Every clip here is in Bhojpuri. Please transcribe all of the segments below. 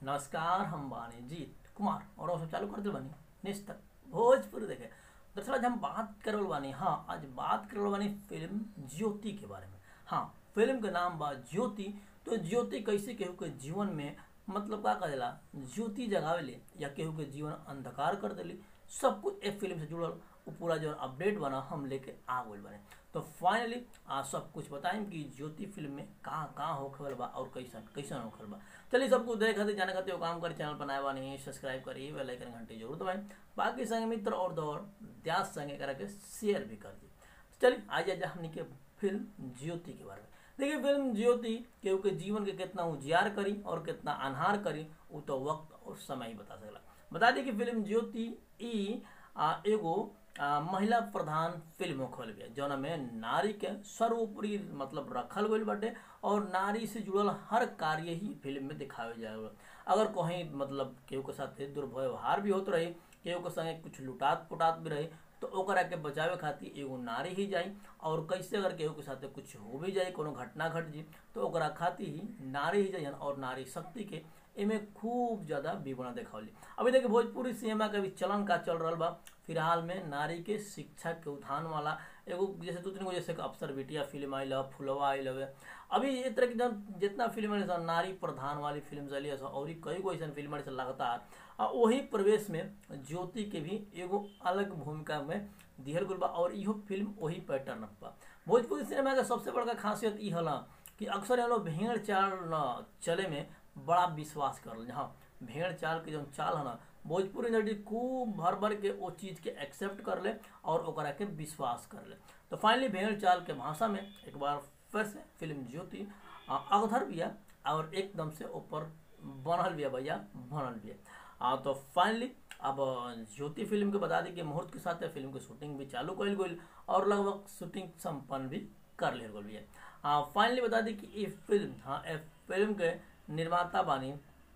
नमस्कार हम बानी जीत कुमार और हम सब चालू कर दिल बानी निस्तक भोजपुरी देखे दरअसल आज हम बात करल बानी हाँ आज बात करल बानी फिल्म ज्योति के बारे में हाँ फिल्म के नाम बा ज्योति तो ज्योति कैसे केहू के जीवन में मतलब का करेला ज्योति जगावेले या केहू के जीवन अंधकार कर देली सब कुछ एक फिल्म से जुड़ल वो पूरा जो अपडेट बना हम लेके आ गए बने तो फाइनली आज सब कुछ बताएं कि ज्योति फिल्म में कहाँ कहाँ होखल बा और कैसन कैसन होखल बा चलिए सब कुछ देख खातिर जाने खातिर वो काम करी चैनल बनाए बानी सब्सक्राइब करी बेल आइकन घंटी जरूर दबाएं बाकी संगे मित्र और दौर द्यास संगे करा के शेयर भी कर दी चलिए आज आज हमने के फिल्म ज्योति के बारे में देखिए फिल्म ज्योति केहू के जीवन के कितना उजियार करी और कितना अनहार करी वो तो वक्त और समय ही बता सकला बता दी कि फिल्म ज्योति ई आ, एगो आ, महिला प्रधान फिल्म होखल बिया जौना में नारी के सर्वोपरि मतलब रखल गईल बाटे और नारी से जुड़ल हर कार्य ही फिल्म में दिखावे जाए अगर कहीं मतलब केहू के साथ दुर्व्यवहार भी होत रही केहू के संगे कुछ लुटात पुटात भी रही तो ओकरा के बचावे खातिर एगो नारी ही जाई और कैसे अगर केहू के साथ कुछ हो भी जाए कोनो घटना घट जी तो ओकरा खातिर ही नारी ही जाइन और नारी शक्ति के एमे खूब ज्यादा विवरण देखावली अभी देखिए भोजपुरी सिनेमा के भी चलन का चल रहा बा फिलहाल में नारी के शिक्षा के उत्थान वाला एगो जैसे दो तीन गो जैसे अफसर बिटिया फिल्म आई लव फुलवा आई लव अभी ये तरह की जन जितना फिल्म है नारी प्रधान वाली फिल्म चली है और कई गो ऐसा फिल्म है लगातार और वही प्रवेश में ज्योति के भी एगो अलग भूमिका में दिहल गल बा और इहो फिल्म वही पैटर्न बा भोजपुरी सिनेमा का सबसे बड़का खासियत ई हला कि अक्सर ये लोग भेड़ चाल न चले में बड़ा विश्वास कर हाँ भेड़ चाल के जो चाल है ना भोजपुरी नटी खूब भर भर के वो चीज के एक्सेप्ट कर ले और ओकरा के विश्वास कर ले तो फाइनली भेड़ चाल के भाषा में एक बार फिर से फिल्म ज्योति अवधर बिया और एकदम से ऊपर बनल बिया भैया बनल बिया तो फाइनली अब ज्योति फिल्म के बता दी कि मुहूर्त के साथ फिल्म की शूटिंग भी चालू कल गई और लगभग शूटिंग संपन्न भी कर ले गई है फाइनली बता दी कि ये फिल्म हाँ फिल्म के निर्माता बानी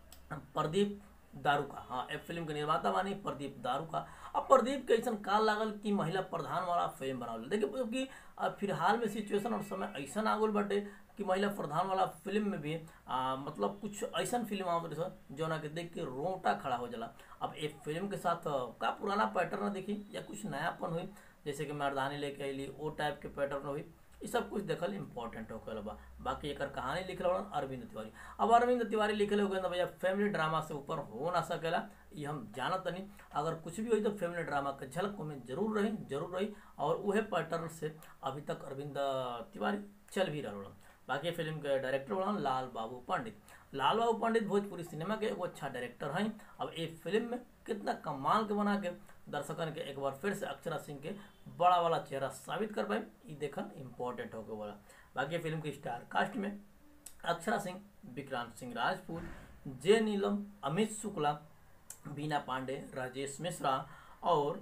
प्रदीप दारूका हाँ ए फिल्म के निर्माता बानी प्रदीप दारूका अब प्रदीप के ऐसा काल लागल कि महिला प्रधान वाला फिल्म बनावल देखिए क्योंकि फिलहाल में सिचुएशन और समय ऐसा आ गल बाटे कि महिला प्रधान वाला फिल्म में भी आ, मतलब कुछ ऐसा फिल्म आवत रहे जौना के देख के रोंगटा खड़ा हो जाला अब एक फिल्म के साथ का पुराना पैटर्न देखी या कुछ नयापन हुई जैसे कि मर्दानी लेके अली वो टाइप के पैटर्न हुई ये सब कुछ देखल इंपॉर्टेंट हो गया बा बाकी एक कहानी लिखल बड़ा अरविंद तिवारी अब अरविंद तिवारी लिखल हो गया भैया फैमिली ड्रामा से ऊपर हो ना सकेला ये हम जानत नहीं अगर कुछ भी हुई तो फैमिली ड्रामा के झलक में जरूर रही जरूर रही और वह पैटर्न से अभी तक अरविंद तिवारी चल भी रहा बाकी फिल्म के डायरेक्टर बड़ा लाल बाबू पंडित लाल बाबू पंडित भोजपुरी सिनेमा के एगो अच्छा डायरेक्टर हैं अब ये फिल्म में कितना कमाल के बना के दर्शकन के एक बार फिर से अक्षरा सिंह के बड़ा वाला चेहरा साबित कर पाए ये देखन इम्पोर्टेंट हो गया वाला बाकी फिल्म के स्टार कास्ट में अक्षरा सिंह विक्रांत सिंह राजपूत जे नीलम अमित शुक्ला बीना पांडे राजेश मिश्रा और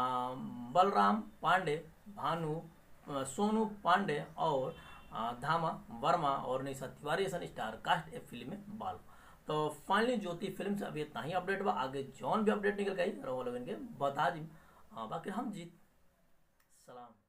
बलराम पांडे भानु सोनू पांडे और धामा वर्मा और निशा तिवारी ऐसा स्टार कास्ट ए फिल्म में बाल तो फाइनली ज्योति फिल्म से अभी इतना ही अपडेट बा आगे जौन भी अपडेट निकल गई रोहन के बता दी बाकी हम जीत सलाम